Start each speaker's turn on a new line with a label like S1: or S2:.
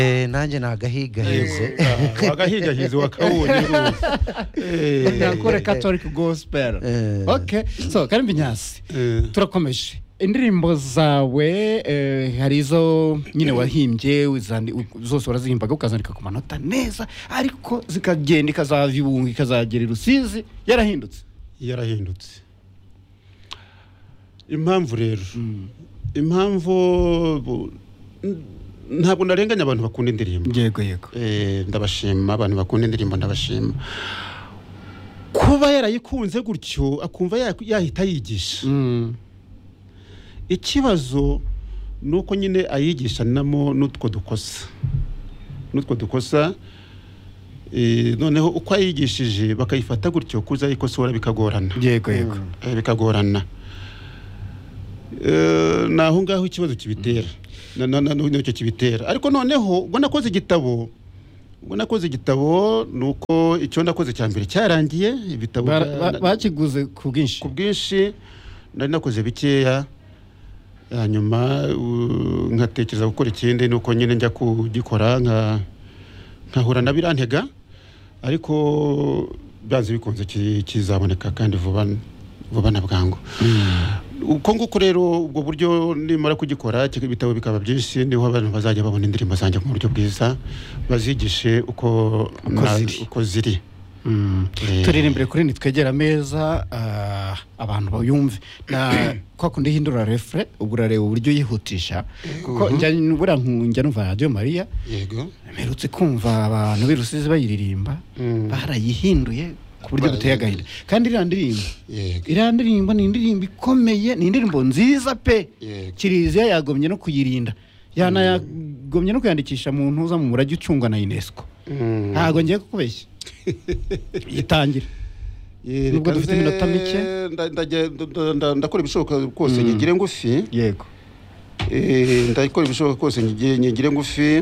S1: Eh, nanjye nagahigaheze
S2: wagahigahizi wakawuye rwose Eh,
S3: ndakore catholic gospel
S1: Eh.
S3: okay so karimbi nyasi
S2: eh,
S3: turakomeje indirimbo zawe eh, hari izo nyine wahimbye uzandi- u- zose warazihimbaga ukazandika ku manota neza ariko zikagenda ikazava ibunga ikazagera i rusizi yarahindutse
S2: yarahindutse impamvu rero impamvu bu- n- ntabwo narenganya abantu bakunda indirimbo
S3: yego yego
S2: Eh, ndabashima abantu bakunda indirimbo ndabashima kuba yarayikunze gutyo akumva ya- yahita yigisha
S3: Mm.
S2: ikibazo ni uko nyine ayigishanamo n'utwo dukosa n'utwo dukosa eh, noneho uko ayigishije bakayifata gutyo kuza ayikosora bikagorana
S3: yego yego
S2: Eh, bikagorana Eh, ni aho ngaho ikibazo kibitera Na- na- na- nicyo kibitera ariko noneho ubwo nakoze igitabo ubwo nakoze igitabo ni uko icyo nakoze cya mbere cyarangiye ibitabo
S3: Ba-
S2: bya-
S3: ba- bakiguze ku bwinshi
S2: ku bwinshi nari nakoze bikeya hanyuma u- nkatekereza gukora ikindi ni uko nyine njya kugikora nka- nkahura na birantega ariko byanze bikunze ki- kizaboneka kandi vuba vuba na bwangu uko nguko rero ubwo buryo nimara kugikora kika- ibitabo bikaba byinshi niho abantu bazajya babona indirimbo zanjye mu buryo bwiza bazigishe uko na-
S3: ziri.
S2: uko ziri
S3: Mm.
S2: Eh.
S3: turirimbire kuri nitwegera ameza ah, abantu bayumve na kwa kundi hindura refure ubwo urareba uburyo uyihutisha kuko njya buriya njya numva radiyo mariya
S2: yego
S3: mperutse kumva abantu b'i Rusizi bayiririmba
S2: Mm.
S3: barayihinduye ku buryo buteye agahinda kandi iriya ndirimbo
S2: yego
S3: iriya ndirimbo ni indirimbo ikomeye ni indirimbo nziza pe
S2: Yego.
S3: kiriziya yagomye no kuyirinda yanayagomye no kuyandikisha mu ntuza mu murage ucungwa na unesco
S2: Mm.
S3: ntabwo ngiye kukubeshya itangira
S2: Eh,
S3: Nubwo dufite
S2: reka nze-
S3: iminota mike.
S2: nda- ndaje- nda- nda- nda- ndakora ibishoboka kose nyigire ngufi
S3: yego
S2: Eh, ndakora ibishoboka kose nyigire nyigire ngufi